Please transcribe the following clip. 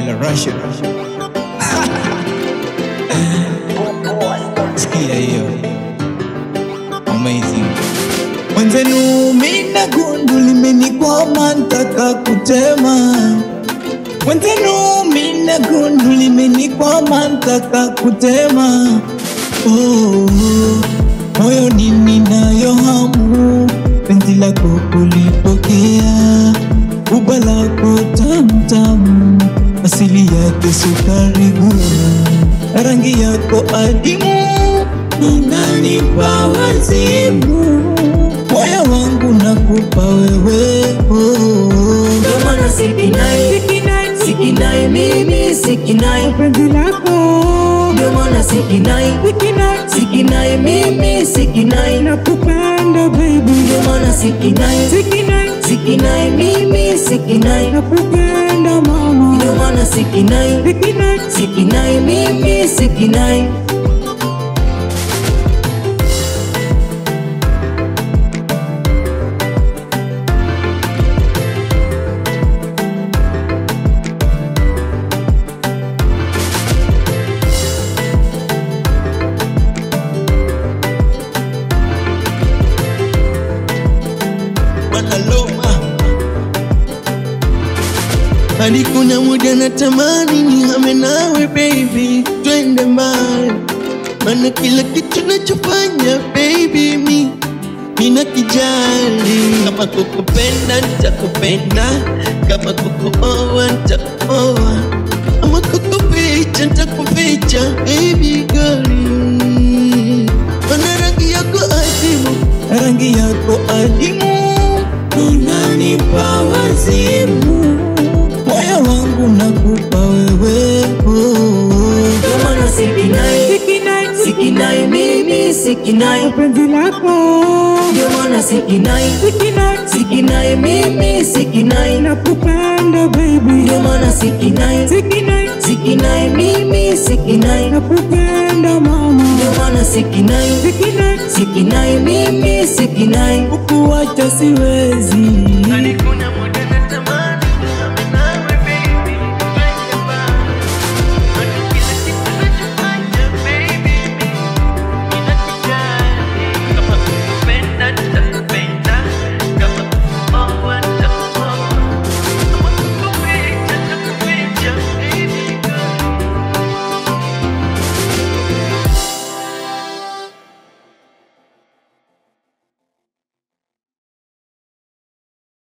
la Russia. Sikia hiyo. Amazing. Mwenzenu mina gundu limenikwama ntaka kutema. Mwenzenu mina gundu limenikwama ntaka kutema. Oh, moyoni ninayo hamu penzi lako kulipokea, uba lako tamtamu, asili yake sukari gura, rangi yako adimu inanipa wazimu, moyo wangu nakupa wewe oh. Ndio maana sikinai, sikinai mimi sikinai penzi lako Ndio maana sikinai, sikinai mimi sikinai nakupenda baby Ndio maana sikinai, sikinai sikinai mimi sikinai nakupenda mama Ndio maana sikinai, sikinai sikinai mimi sikinai wanaloma hadi kuna muda natamani nihame nawe baby, twende mbali, maana kila kitu nachofanya baby mi nina kijali. Kama kukupenda nitakupenda, kama kukuoa nitakuoa, ama kukuficha nitakuficha baby girl Mana rangi yako adimu, rangi yako adimu inanipa wazimu, moyo wangu nakupa wewe oh. Ndio maana sikinai, sikinai sikinai mimi sikinai penzi lako Ndio maana sikinai, sikinai sikinai mimi sikinai nakupenda baby Ndio maana sikinai, sikinai sikinai mimi sikinai nakupenda mama Ndio maana sikinai, sikinai sikinai mimi sikinai Kukuacha siwezi